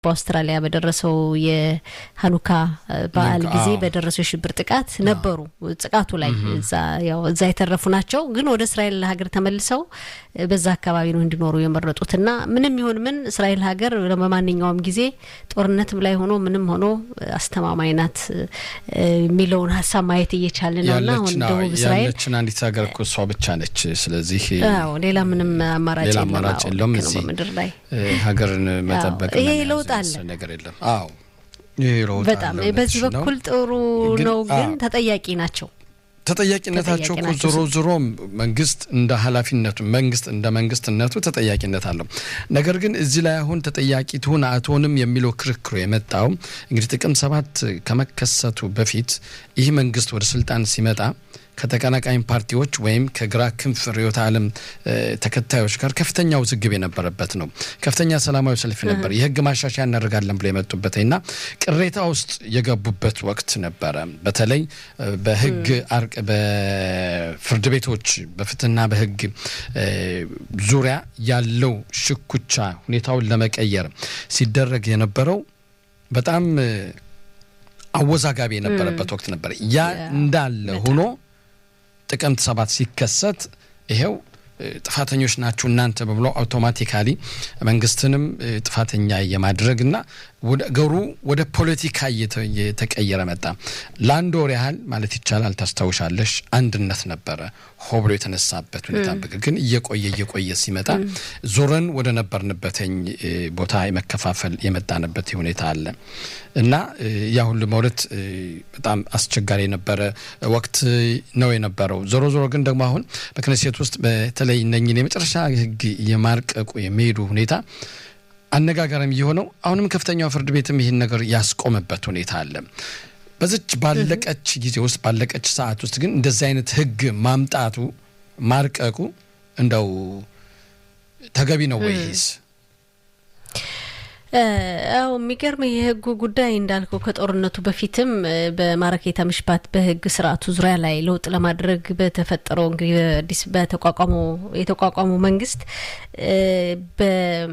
በአውስትራሊያ በደረሰው የሀኑካ በዓል ጊዜ በደረሰው የሽብር ጥቃት ነበሩ። ጥቃቱ ላይ እዛ ያው እዛ የተረፉ ናቸው። ግን ወደ እስራኤል ሀገር ተመልሰው በዛ አካባቢ ነው እንዲኖሩ የመረጡት እና ምንም ይሁን ምን እስራኤል ሀገር በማንኛውም ጊዜ ጦርነትም ላይ ሆኖ ምንም ሆኖ አስተማማኝ ናት የሚለውን ሀሳብ ማየት እየቻልን ነው እና አሁን ደቡብ እስራኤል ያለችን አንዲት ሀገር እኮ እሷ ብቻ ነች። ስለዚህ ሌላ ምንም አማራጭ ሌላ አማራጭ የለውም። እዚህ በምድር ላይ ሀገርን መጠበቅ ይሄ ለውጥ አለ ነገር የለም። አዎ ይሄ ለውጥ በጣም አለ። በዚህ እውነትሽ ነው። በኩል ጥሩ ግን- ነው፣ ግን አዎ። ተጠያቂ ናቸው። ተጠያቂነታቸው ተጠያቂ እኮ ናቸው። ዞሮ ዞሮ መንግስት እንደ ኃላፊነቱ መንግስት እንደ መንግስትነቱ ተጠያቂነት አለው። ነገር ግን እዚህ ላይ አሁን ተጠያቂ ትሁን አትሆንም የሚለው ክርክሩ የመጣው እንግዲህ ጥቅም ሰባት ከመከሰቱ በፊት ይህ መንግስት ወደ ስልጣን ሲመጣ ከተቀናቃኝ ፓርቲዎች ወይም ከግራ ክንፍ ርዕዮተ ዓለም እ፣ ተከታዮች ጋር ከፍተኛ ውዝግብ የነበረበት ነው። ከፍተኛ ሰላማዊ ሰልፍ ነበር። የህግ ማሻሻያ እናደርጋለን ብሎ የመጡበት እና ቅሬታ ውስጥ የገቡበት ወቅት ነበረ። በተለይ እ፣ በህግ አርቅ በፍርድ ቤቶች በፍትህና በህግ እ፣ ዙሪያ ያለው ሽኩቻ ሁኔታውን ለመቀየር ሲደረግ የነበረው በጣም እ፣ አወዛጋቢ የነበረበት ወቅት ነበር። ያ እንዳለ ሆኖ ጥቅምት ሰባት ሲከሰት ይሄው እ፣ ጥፋተኞች ናችሁ እናንተ በብሎ አውቶማቲካሊ መንግስትንም እ፣ ጥፋተኛ የማድረግና ወደ ገሩ ወደ ፖለቲካ እየተ- እየተቀየረ መጣ። ለአንድ ወር ያህል ማለት ይቻላል ታስታውሻለሽ፣ አንድነት ነበረ ሆ ብሎ የተነሳበት ሁኔታ በግ- ግን እየቆየ እየቆየ ሲመጣ ዞረን ወደ ነበርንበትኝ እ፣ ቦታ የመከፋፈል የመጣንበት ሁኔታ አለ እና እ፣ ያ ሁሉ መውለት እ፣ በጣም አስቸጋሪ የነበረ ወቅት ነው የነበረው። ዞሮ ዞሮ ግን ደግሞ አሁን በክነሴት ውስጥ በተለይ እነኝን የመጨረሻ ህግ የማርቀቁ የሚሄዱ ሁኔታ አነጋጋሪም የሆነው አሁንም ከፍተኛው ፍርድ ቤትም ይህን ነገር ያስቆመበት ሁኔታ አለ። በዚች ባለቀች ጊዜ ውስጥ ባለቀች ሰዓት ውስጥ ግን እንደዚህ አይነት ህግ ማምጣቱ ማርቀቁ እንደው ተገቢ ነው ወይስ? አዎ የሚገርም የህጉ ጉዳይ እንዳልከው ከጦርነቱ በፊትም እ፣ በማረኬታ ምሽባት በህግ ስርዓቱ ዙሪያ ላይ ለውጥ ለማድረግ በተፈጠረው እንግዲህ በአዲስ በተቋቋመው የተቋቋመው መንግስት እ፣ በ-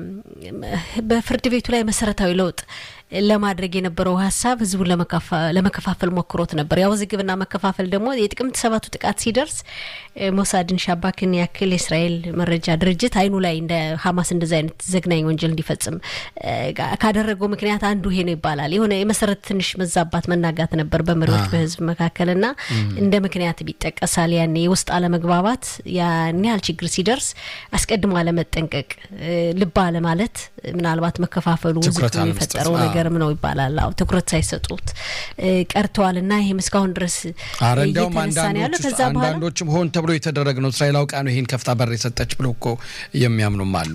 በፍርድ ቤቱ ላይ መሰረታዊ ለውጥ ለማድረግ የነበረው ሀሳብ ህዝቡን ለመካፋ- ለመከፋፈል ሞክሮት ነበር። ያው ውዝግብና መከፋፈል ደግሞ የጥቅምት ሰባቱ ጥቃት ሲደርስ እ፣ ሞሳድን ሻባክን ያክል የእስራኤል መረጃ ድርጅት አይኑ ላይ እንደ ሀማስ እንደዚ አይነት ዘግናኝ ወንጀል እንዲፈጽም እ፣ ጋ- ካደረገው ምክንያት አንዱ ይሄ ነው ይባላል። የሆነ የመሰረት ትንሽ መዛባት መናጋት ነበር በመሪዎች በህዝብ መካከልና እንደ ምክንያት ቢጠቀሳል። ያኔ የውስጥ አለመግባባት ያን ያህል ችግር ሲደርስ አስቀድሞ አለመጠንቀቅ፣ እ፣ ልብ አለማለት ምናልባት መከፋፈሉ ትኩረት ውዝግቡ አለመስጠት፣ የፈጠረው አዎ። ነገርም ነው ይባላል። አዎ ትኩረት ሳይሰጡት እ፣ ቀርተዋል እና ይህም እስካሁን ድረስ አረ እንዲያውም እየተነሳ ነው ያለው። አንዳንዶች ከዛ በኋላ አንዳንዶችም ሆን ተብሎ የተደረገ ነው እስራኤል አውቃ ነው ይህን ከፍታ በር የሰጠች ብሎ እኮ የሚያምኑም አሉ።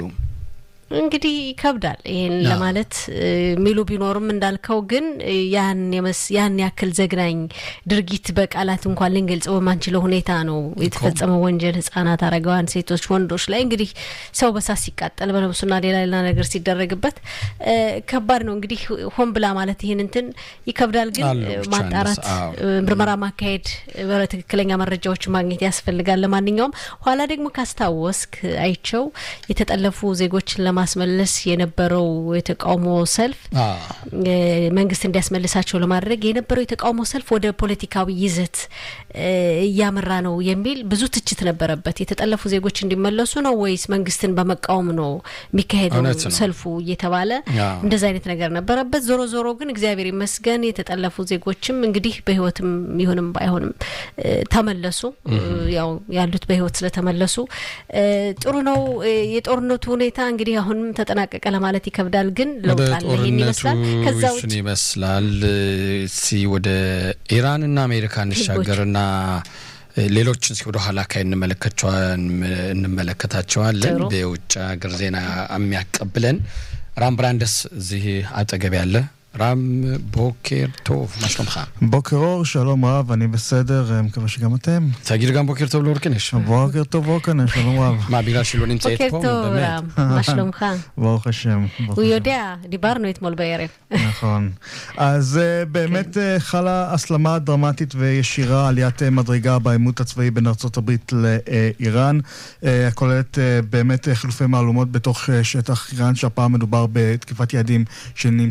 እንግዲህ ይከብዳል ይሄን ለማለት እ፣ የሚሉ ቢኖርም እንዳልከው ግን እ፣ ያን የመስ- ያን ያክል ዘግናኝ ድርጊት በቃላት እንኳን ልንገልጸው በማንችለው ሁኔታ ነው የተፈጸመው ወንጀል ህጻናት፣ አረጋውያን፣ ሴቶች፣ ወንዶች ላይ እንግዲህ ሰው በሳት ሲቃጠል በነብሱና ሌላ ሌላ ነገር ሲደረግበት እ፣ ከባድ ነው። እንግዲህ ሆን ብላ ማለት ይህን እንትን ይከብዳል። ግን አለው እ፣ ብቻ ማጣራት እንደዛ፣ አዎ። እ፣ ምርመራ ማካሄድ እ፣ በትክክለኛ መረጃዎች ማግኘት ያስፈልጋል። ለማንኛውም ኋላ ደግሞ ካስታወስክ አይቸው የተጠለፉ ዜጎችን ለማስመለስ የነበረው የተቃውሞ ሰልፍ አ፣ እ፣ መንግስት እንዲያስመልሳቸው ለማድረግ የነበረው የተቃውሞ ሰልፍ ወደ ፖለቲካዊ ይዘት እ፣ እያመራ ነው የሚል ብዙ ትችት ነበረበት። የተጠለፉ ዜጎች እንዲመለሱ ነው ወይስ መንግስትን በመቃወም ነው የሚካሄደው እውነት ነው። ሰልፉ እየተባለ አዎ። እንደዚ አይነት ነገር ነበረበት። ዞሮ ዞሮ ግን እግዚአብሔር ይመስገን የተጠለፉ ዜጎችም እንግዲህ በህይወትም ይሁንም ባይሆንም እ፣ ተመለሱ። እ፣ ያው ያሉት በህይወት ስለተመለሱ እ፣ ጥሩ ነው። እ፣ የጦርነቱ ሁኔታ እንግዲህ አሁንም ተጠናቀቀ ለማለት ይከብዳል፣ ግን ወደ ለውጥ አለ። ይሄን ጦርነቱ ይመስላል። ከዛ ውጭ እሱን ይመስላል። እስቲ ወደ ኢራንና አሜሪካ እንሻገርና ሌሎችን እስኪ ወደ ኋላ አካባቢ እንመለከቸዋን እንመለከታቸዋለን። ጥሩ። የውጭ ሀገር ዜና የሚያቀብለን ራም ብራንደስ እዚህ አጠገብ ያለ רם, בוקר טוב, מה שלומך? בוקר אור, שלום רב, אני בסדר, מקווה שגם אתם. תגיד גם בוקר טוב לאורקנש. בוקר טוב אורקנש, שלום רב. מה, בגלל שהיא לא נמצאת פה? בוקר טוב, רם, מה שלומך? ברוך השם. הוא יודע, דיברנו אתמול בערב. נכון. אז באמת חלה הסלמה דרמטית וישירה, עליית מדרגה בעימות הצבאי בין ארצות הברית לאיראן, הכוללת באמת חילופי מהלומות בתוך שטח איראן, שהפעם מדובר בתקיפת יעדים שנמצאים